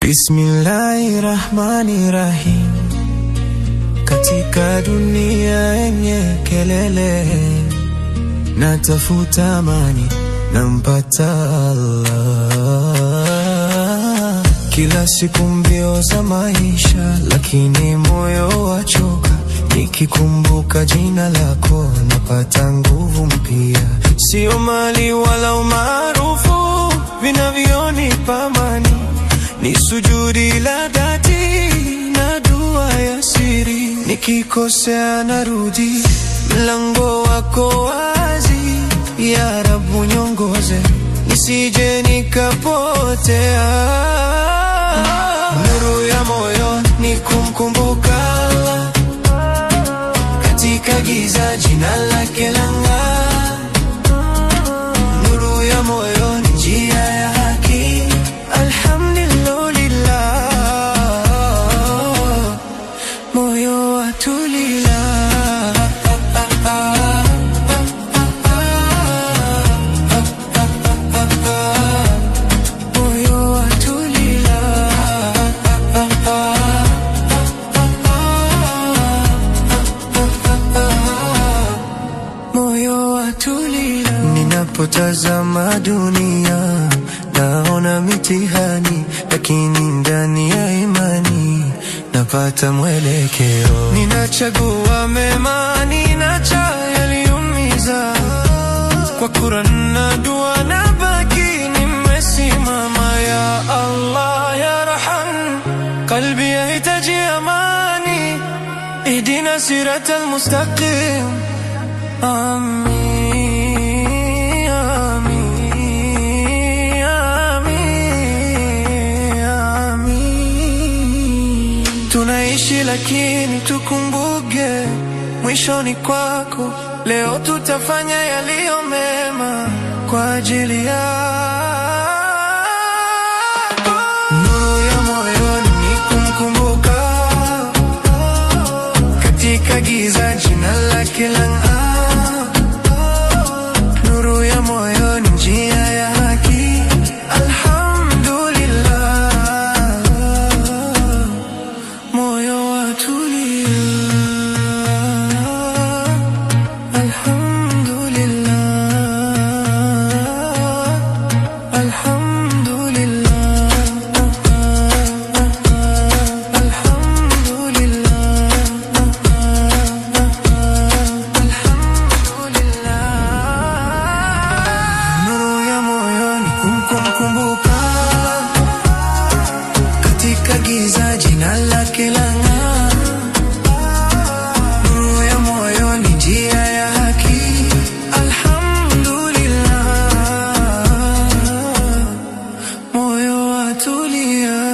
Bismillahi rahmani rahim, katika dunia yenye kelele, natafuta amani, nampata Allah. Kila siku mbio za maisha, lakini moyo wachoka, nikikumbuka jina lako napata nguvu mpya. Sio mali wala umaarufu vinavyonipa amani ni sujudi la dhati na dua ya siri. Nikikosea narudi, mlango wako wazi, ya Rabu nyongoze, nisije nikapotea. Nuru ya moyo ni kumkumbuka Allah, katika giza jina lake lang'aa. Nuru ya moyo ni njia ya haki, alhamdulillah, moyo watulia. Moyo watulia. moyo watulia. Ninapotazama dunia naona mitihani, lakini ndani ya imani napata mwelekeo. Ninachagua mema, ninacha yaliumiza, kwa Qur'an na dua na baki nimesimama. Ya Allah ya Rahman, qalbi yahitaji amani, ihdina siratal mustaqim Amin, amin, amin, amin. Tunaishi lakini tukumbuke mwishoni kwako. Leo tutafanya yaliyo mema kwa ajili yako. Nuru ya moyoni ni kumkumbuka katika giza jina lake lang'aa. Nuru ya moyo ni njia ya haki, alhamdulillah, moyo watulia, alhamdulillah, alhamdulillah, Nuru ya moyoni kumkumbuka katika giza jina lake lang'aa. Nuru ya moyoni njia ya haki, alhamdulillah, moyo watulia.